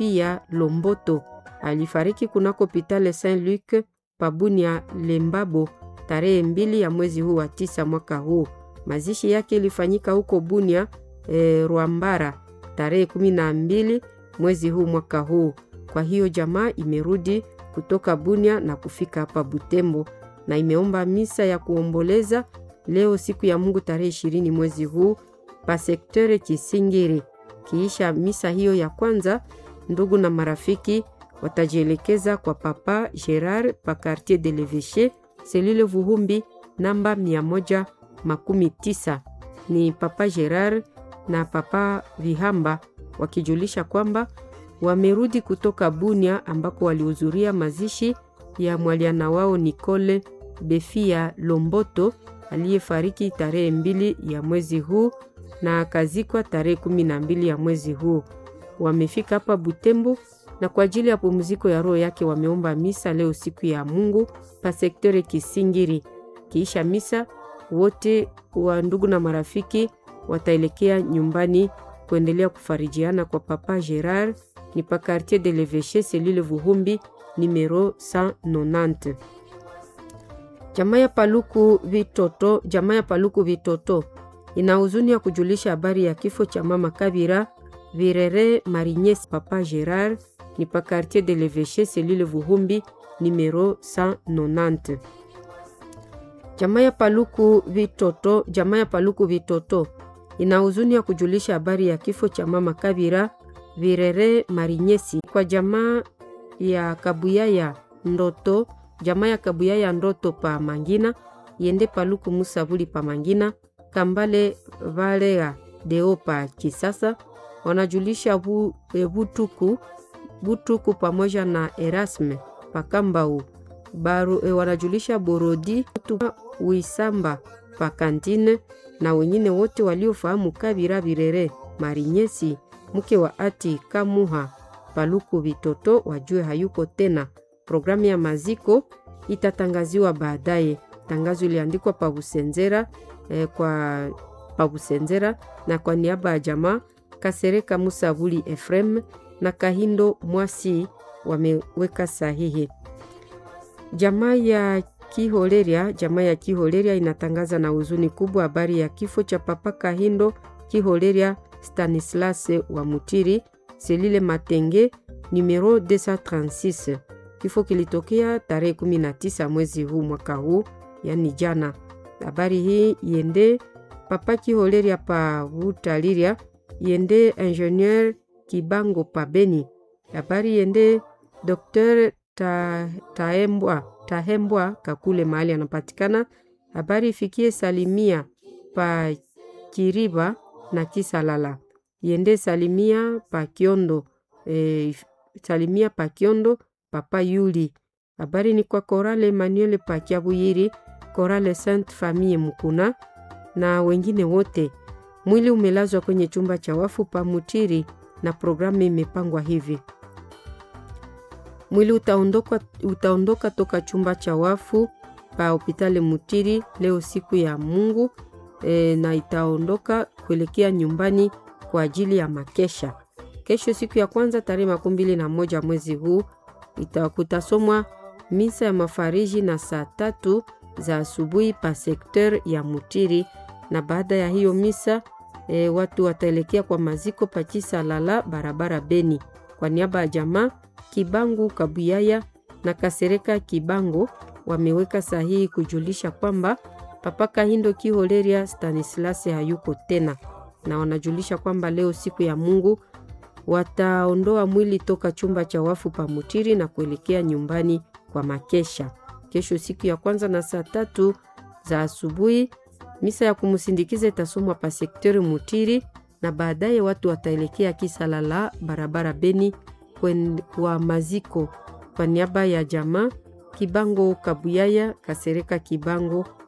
Befia Lomboto alifariki kunako Pitale Saint Luc Pabunia Lembabo tarehe mbili ya mwezi huu wa tisa mwaka huu. Mazishi yake ilifanyika huko Bunia e, Rwambara tarehe kumi na mbili mwezi huu mwaka huu. Kwa hiyo jamaa imerudi kutoka Bunia na kufika hapa Butembo na imeomba misa ya kuomboleza leo siku ya Mungu tarehe ishirini mwezi huu pa sektere Kisingiri. Kiisha misa hiyo ya kwanza, ndugu na marafiki watajielekeza kwa Papa Gerard pa Quartier de l'Eveche selule Vuhumbi namba mia moja makumi tisa. Ni Papa Gerard na Papa Vihamba wakijulisha kwamba wamerudi kutoka Bunia ambako walihudhuria mazishi ya mwaliana wao Nicole Befia Lomboto aliyefariki tarehe mbili ya mwezi huu na akazikwa tarehe kumi na mbili ya mwezi huu. Wamefika hapa Butembo na kwa ajili ya pumziko ya roho yake wameomba misa leo siku ya Mungu pa sektore Kisingiri. Kiisha misa, wote wa ndugu na marafiki wataelekea nyumbani kuendelea kufarijiana kwa Papa Gerard ni pa Quartier de l'Eveche selule Vuhumbi numero 190. Jamaa ya Paluku Vitoto, jamaa ya Paluku Vitoto ina huzuni ya kujulisha habari ya kifo cha mama Kabira Virere Marinyes. Papa Gerard ni pa Quartier de l'Eveche selule Vuhumbi numero 190. Jamaa ya Paluku Vitoto, jamaa ya Paluku Vitoto ina huzuni ya kujulisha habari ya kifo cha mama Kabira Virere Marinyesi kwa jamaa ya Kabuyaya Ndoto, jamaa ya Kabuyaya Ndoto pa Mangina yende Paluku Musabuli pa Mangina Kambale Valea Deo pa Kisasa wanajulisha bu, e, Butuku Butuku pamoja na Erasme pa Kambau Baru, e, wanajulisha Borodi Wisamba pa Kantine na wengine wote waliofahamu Kabira Virere Marinyesi mke wa ati Kamuha Paluku Vitoto wajue hayuko tena. Programu ya maziko itatangaziwa baadaye. Tangazo iliandikwa pa Busenzera eh, kwa pa Busenzera na kwa niaba ya jamaa Kasereka Musabuli Efrem na Kahindo Mwasi wameweka sahihi. Jamaa ya Kiholeria, jamaa ya Kiholeria inatangaza na huzuni kubwa habari ya kifo cha Papa Kahindo Kiholeria Stanislas wa Mutiri selile Matenge numero 236. Kifo kilitokea tarehe 19 mwezi huu mwaka huu, yani jana. Habari hii yende Papa Kiholeria pa Butaliria, yende ingenieur Kibango pa Beni. Habari yende Dr. Ta, Taembwa, Tahembwa Kakule mahali anapatikana. Habari ifikie Salimia pa Kiriba na Kisalala yende Salimia pa Kiondo e, Salimia pa Kiondo Papa Yuli. Habari ni kwa Korale Emmanuel pa Kiabuyiri, Korale Sainte Famille Mukuna na wengine wote. Mwili umelazwa kwenye chumba cha wafu pa Mutiri na programu imepangwa hivi: mwili utaondoka, utaondoka toka chumba cha wafu pa hopitali Mutiri leo siku ya Mungu e, na itaondoka kuelekea nyumbani kwa ajili ya makesha. Kesho siku ya kwanza tarehe makumi mbili na moja mwezi huu kutasomwa misa ya mafariji na saa tatu za asubuhi pa sekter ya Mutiri, na baada ya hiyo misa e, watu wataelekea kwa maziko pa Chisalala barabara Beni. Kwa niaba ya jamaa Kibangu Kabuyaya na Kasereka Kibango wameweka sahihi kujulisha kwamba Papa Kahindo Kiholeria Stanislas hayuko tena, na wanajulisha kwamba leo siku ya Mungu wataondoa mwili toka chumba cha wafu pa Mutiri na kuelekea nyumbani kwa makesha. Kesho siku ya kwanza na saa tatu za asubuhi misa ya kumsindikiza itasomwa pa sekteri Mutiri, na baadaye watu wataelekea Kisalala barabara Beni kwa maziko. Kwa niaba ya jamaa Kibango Kabuyaya Kasereka Kibango